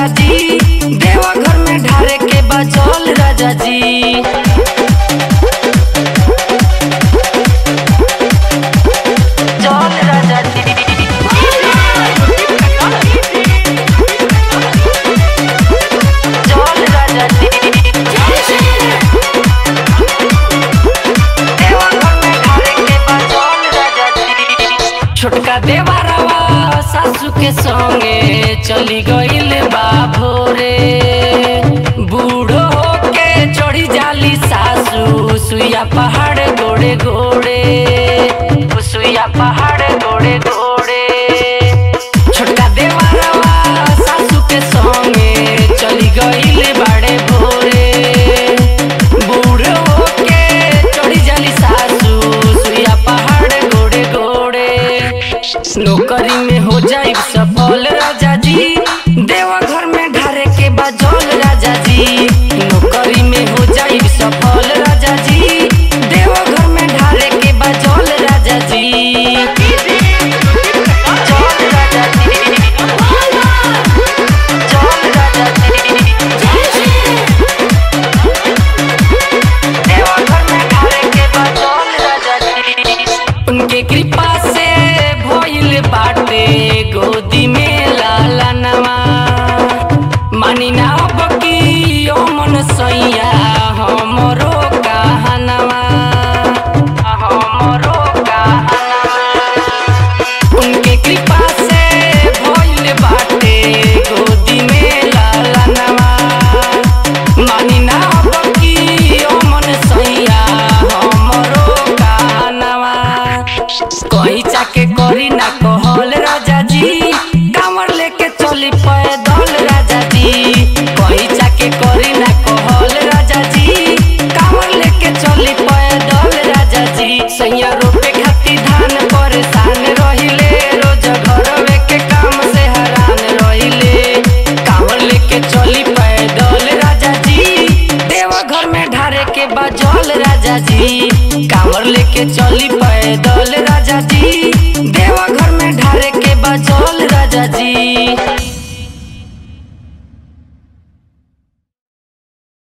राजा जी देवा घर में ढारे के बचल राजा जी चल राजा जी चल राजा जी देवा घर में ढारे के बचल राजा जी छोटका देवारवा सासू के संगे चली गईल बा भोरे बूढ़ो होके चढ़ी जाली सासू सुइया पहाड़ गोड़े गोड़े ओ सुइया पहाड़ गोड़े गोड़े छोटका देवारवा सासू के संगे चली गईल बाड़े भोरे बूढ़ो होके चढ़ी जाली सासू सुइया पहाड़ गोड़े गोड़े नौकरी में हो जाई सफल राजा जी देवा घर में ढारे के बजल राजा जी नौकरी में हो जाई सफल राजा जी देवा घर में ढारे के बजल राजा जी चल राजा जी चल राजा जी देवा घर में ढारे के बजल राजा जी उनके कृपा से भइल बाटे गोदी में लाला नवा मानी ना बकी ओ मन सैया हमरो कहनवा हमरो कहनवा उनके कृपा से भइल बाटे गोदी में लाला नवा मानी ना बकी ओ मन सैया हमरो कहनवा कहीं जाके करी ना कहल राजा जी कांवर लेके चली पैदल राजा जी कहीं जाके करी ना कहल राजा जी कांवर लेके चली पैदल राजा जी सैया रोपे खातिर धान परेशान रहिले रोज घरवे के काम से हैरान रहिले कांवर लेके चली पैदल राजा जी देवा घर में ढारे के बजल राजा जी कांवर लेके चली पैदल राजा जी देवा